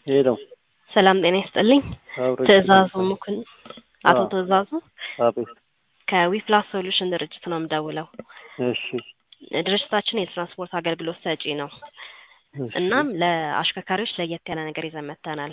ሄለው ሰላም ጤና ይስጥልኝ። አብረን ትዕዛዙ ሙክን አቶ አዎ። ትዕዛዙ አቤት። ከዊፕላስ ሶሉሽን ድርጅት ነው የምደውለው። እሺ ድርጅታችን የትራንስፖርት አገልግሎት ሰጪ ነው። እሺ። እናም ለአሽከርካሪዎች ለየት ያለ ነገር ይዘን መጥተናል።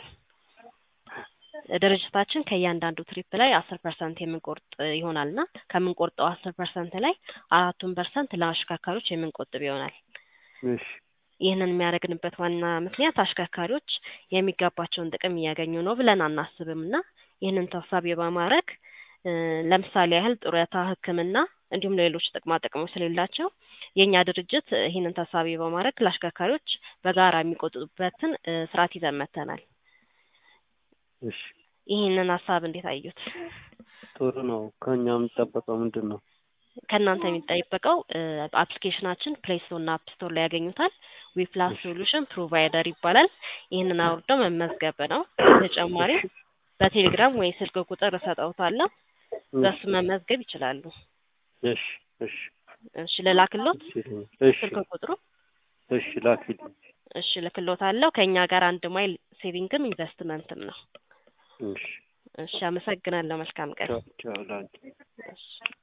ድርጅታችን ከእያንዳንዱ ትሪፕ ላይ አስር ፐርሰንት የምንቆርጥ ይሆናልና ከምንቆርጠው አስር ፐርሰንት ላይ አራቱን ፐርሰንት ለአሽከርካሪዎች የምንቆጥብ ይሆናል። እሺ ይህንን የሚያደርግንበት ዋና ምክንያት አሽከርካሪዎች የሚገባቸውን ጥቅም እያገኙ ነው ብለን አናስብም እና ይህንን ታሳቢ በማድረግ እ ለምሳሌ ያህል ጡረታ፣ ሕክምና እንዲሁም ሌሎች ጥቅማ ጥቅሞች ስለሌላቸው የእኛ ድርጅት ይህንን ታሳቢ በማድረግ ለአሽከርካሪዎች በጋራ የሚቆጥቡበትን እ ስርዓት ይዘን መጥተናል። እሺ ይህንን ሀሳብ እንዴት አዩት? ጥሩ ነው። ከእኛ የሚጠበቀው ምንድን ነው? ከእናንተ የሚጠበቀው እ አፕሊኬሽናችን ፕሌይ ስቶር እና አፕ ስቶር ላይ ያገኙታል። ዊፕላስ ሶሉሽን ፕሮቫይደር ይባላል። ይህንን አውርደው መመዝገብ ነው። በተጨማሪም በቴሌግራም ወይ ስልክ ቁጥር እሰጠውታለሁ። በሱ መመዝገብ ይችላሉ። እሺ እሺ እሺ ልላክሎት እሺ ስልክ ቁጥሩ እሺ ላኪልኝ። እሺ ልክሎታለሁ። ከእኛ ጋር አንድ ማይል ሴቪንግም ኢንቨስትመንትም ነው። እሺ እሺ አመሰግናለሁ። መልካም ቀን። ቻው ቻው ላኪ እሺ